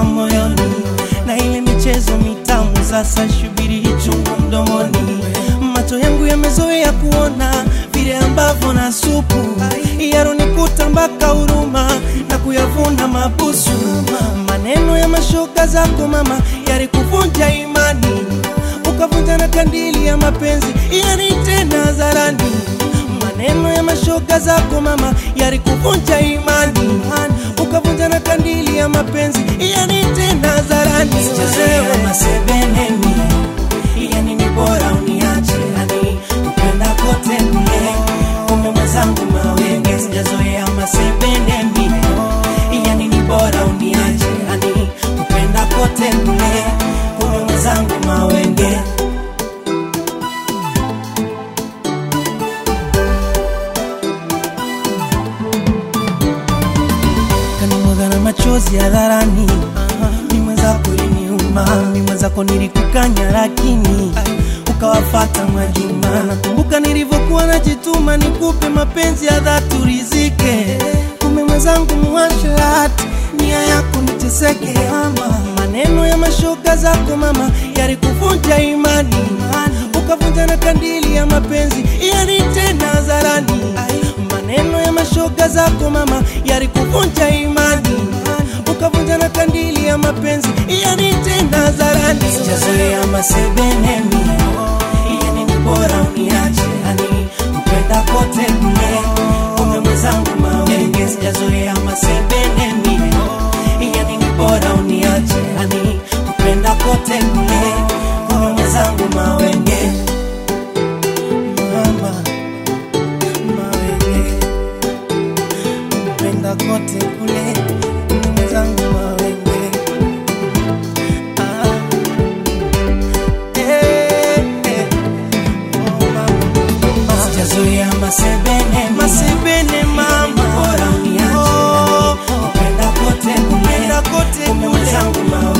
kutoka moyoni, na ile michezo mitamu sasa shubiri ichungu mdomoni. Macho yangu yamezoea kuona vile ambavyo na supu yaronikuta mpaka huruma na kuyavuna mabusu. Maneno ya mashoga zako mama yalikuvunja imani, ukavunja na kandili ya mapenzi yani tena hadharani. Maneno ya mashoga zako mama yalikuvunja imani, ukavunja na kandili ya mapenzi yani tena hadharani. Sijazoea masebeneni, yani ni bora uniache, yani kupenda kote mle, kumbe mwenzangu mawenge. Sijazoea masebeneni, yani ni bora uniache, yani kupenda kote mle, kumbe mwenzangu mawenge. kanimwaga na machozi hadharani, mi mwenzako iliniuma, mi mwenzako nilikukanya, lakini ukawafata Mwajuma. Nakumbuka nilivyokuwa najituma nikupe mapenzi ya dhati urizike, kumbe mwenzangu muasharati, nia yako niteseke. Mama, maneno ya mashoga zako mama yalikuvunja imani, ukavunja na kandili ya mapenzi yani tena hadharani. Maneno ya mashoga zako mama yalikuvunja imani, ukavunja na kandili ya mapenzi yani tena hadharani. Sijazoea masebeneni, yani ni bora uniache, yani kupenda kote mle, kumbe mwenzangu mawenge. Sijazoea masebeneni, yani ni bora uniache, yani kupenda kote mle, kumbe mwenzangu mawenge. Mama, mawenge, mpenda kote kule, mwenzangu mawenge. Ah, eh, eh, oh, mama. Sijazoea masebeneni, Masebene mama, bora uniache, Oh, yani kupenda kote mle, mpenda kote kumbe kule, mwenzangu mawenge.